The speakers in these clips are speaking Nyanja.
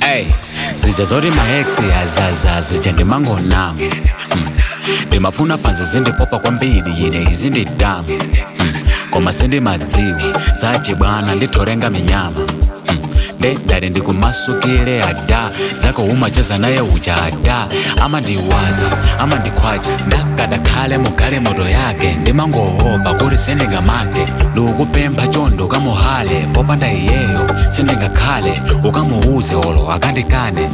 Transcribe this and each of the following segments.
Hey, zija zoti maeksi azaza zija ndimangonama mm. ndimafuna fanzi zindipopa kwambiri yine izi ndidamu mm. koma sindimadziwa zachibwana ndithorenga minyama mm. nde ndali ndikumasukile ada zakoumachaza naye uja ada amandiwaza amandikhwacha ndakadakhale mugale moto yake ndimangohopa kuti sindingamake ndikupempha chondo ukamuhale popanda iyeyo sindingakhale ukamuuze olo akandikane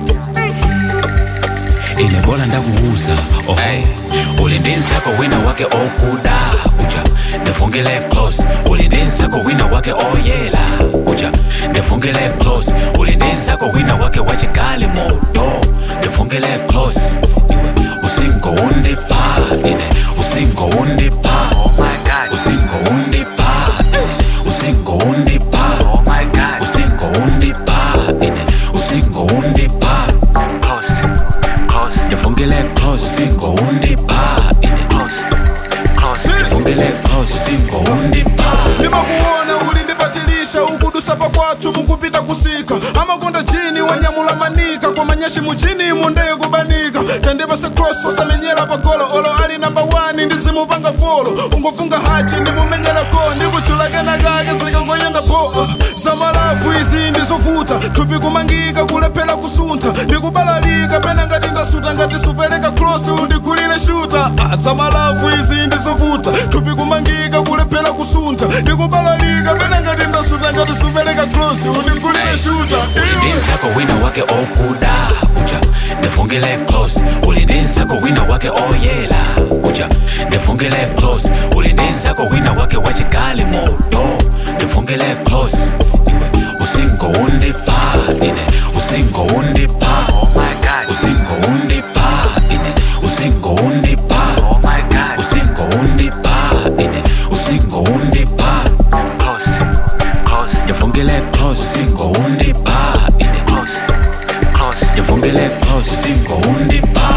ine bola ndakuuza oh. hey. uli ndi nzako wina wake okuda uja ndifungile close uli ndi nzako wina wake oyela uja ndifungile close uli ndi nzako wina wake wachigali moto ndifungile close iwe usingo undipa ine usingo undipa usingo undipa usingo undipa usingo undipa ine usingo undipa ndifungile close usingo undipa ine ndifungile close usingo undipa ndimakuona uli ndipatilisha ukudusa pakwathu mukupita kusika amakonda jini wanyamula manika kwa manyashi muchini mundeye kubanika tandipase cross osamenyera pagolo olo ali namba 1 ndizimupanga folo ungofunga hachi ndimumenyerako ndikuchulakena kake sikakoyenda po zamalavu izi ndizovuta thupi kumangika kulephera kusuntha ndikubalalika pena ngati ndasuta ngati supereka cross undigulire shuta ah, zamalavu izi ndizovuta thupi kumangika kulephera kusuntha ndikubalalika pena ngati ndasuta ngati supereka cross undigulire shuta uli ndi nzako wina wake okuda uja ndifungile close uli ndi nzako wina wake oyela uja ndifungile close uli ndi nzako wina wake wachigali moto ndifungile close iwe usingo undipa ine usingo undipa usingo undipa ine usingo undipa usingo undipa ine usingo undipa ndifungile close usingo undipa ine ndifungile close usingo undipa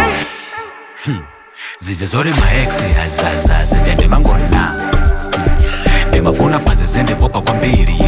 zija zoti maeksi azaza zija ndimangona ndimafuna fanzi zindipopa kwambiri